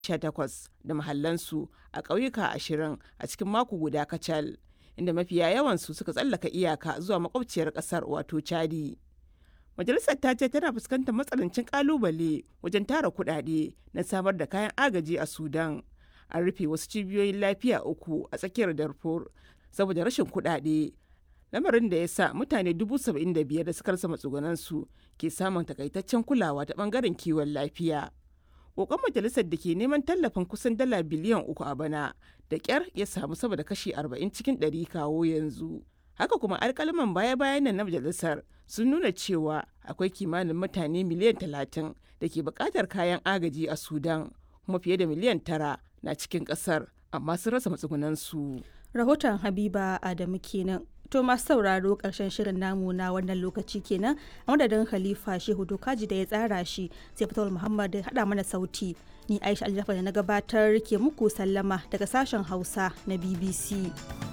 18 da mahallansu a ƙauyuka 20 a cikin mako guda kacal inda mafiya yawansu suka tsallaka iyaka zuwa makwabciyar ƙasar wato chadi majalisar ta ce tana fuskantar matsanancin kalubale wajen tara kuɗaɗe na samar da kayan agaji a sudan an rufe wasu cibiyoyin lafiya uku a tsakiyar darfur saboda rashin kuɗaɗe lamarin da ya sa mutane dubu saba'in da biyar da suka rasa matsugunansu ke samun takaitaccen kulawa ta bangaren kiwon lafiya kokon majalisar da ke neman tallafin kusan dala biliyan uku a bana da kyar ya samu sama da kashi arba'in cikin ɗari kawo yanzu haka kuma alkalaman baya-bayan nan na majalisar sun nuna cewa akwai kimanin mutane miliyan talatin da ke buƙatar kayan agaji a sudan kuma fiye da miliyan tara na cikin ƙasar amma sun rasa matsugunansu rahoton habiba adamu kenan to masu sauraro karshen shirin namu na wannan lokaci kenan a madadin khalifa shehu dokaji da ya tsara shi sai fitar muhammad hada mana sauti ni aisha aljafar da na gabatar ke muku sallama daga sashen hausa na bbc